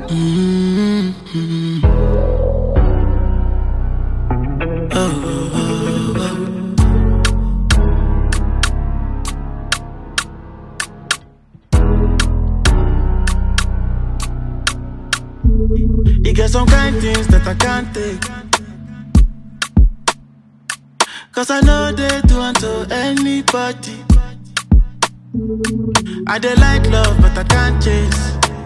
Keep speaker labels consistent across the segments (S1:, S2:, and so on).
S1: Mm-hmm. Oh, oh, oh, oh. You get some kind things that I can't take. Cause I know they do unto anybody. I dey like love, but I can't chase.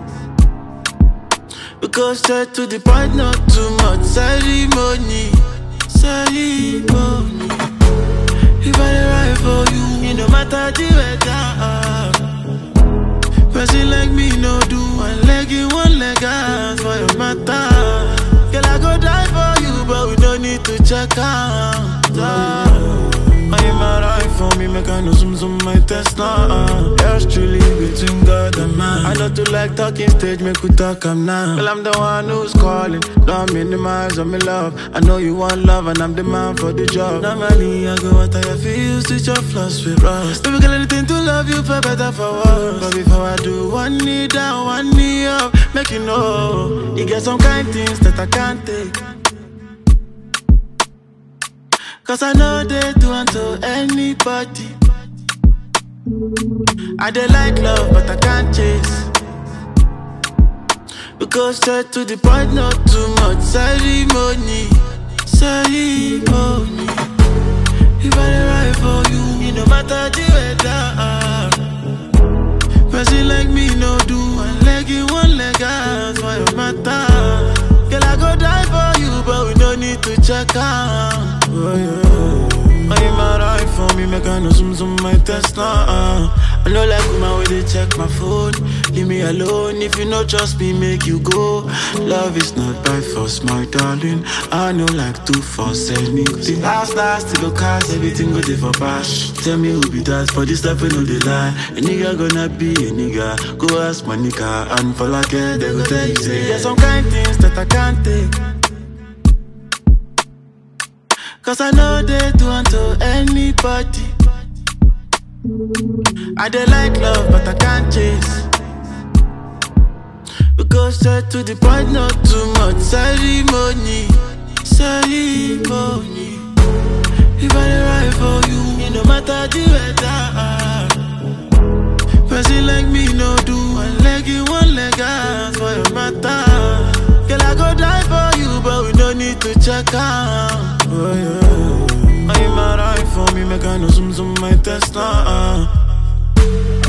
S1: We go straight to the point, not too much ceremony. Ceremony. If I dey ride for you, it no matter the weather. Person like me no do one leg in, one leg out for your matter. Girl, I go die for you, but we don't need to check out. Are you mad eye for me? Make I know some some my test now. Yours truly between God and man. I don't do like talking stage, make we talk am now. Well, I'm the one who's calling. Don't minimize on me love. I know you want love, and I'm the man for the job. Normally, I go out I feel switch your flaws with rust. Baby, girl, anything to love you for better for worse. But before I do, one knee down, one knee up, make you know. You get some kind things that I can't take. Cause I know they do unto anybody. I dey like love, but I can't chase. We go straight to the point, not too much ceremony. Ceremony. If I dey ride for you, it no matter the weather. Person like me no do one leg in, one leg out for your matter. Girl, I go die for you, but we don't need to check out. Oh, yeah. Are you mad eye for me? Make I know some some my test now. Uh. I know like woman where they check my phone. Leave me alone if you know trust me, make you go. Love is not by force, my darling. I know like two force anything. Last last to go cast everything go there for bash. Tell me who be that for this stuff we know they lie. A nigga gonna be a nigga. Go ask my nigga and for like it, they go tell you say. There's some kind things that I can't take. Cause I know they do unto anybody. I dey like love, but I can't chase. We go straight to the point, not too much ceremony. Ceremony. If I dey ride for you, it no matter the weather. Person like me no do one leg in, one leg out for your matter. Girl, I go die for you, but we don't need to check out. Oh, yeah. Are you mad eye for me? Make I know some some my test now. Uh.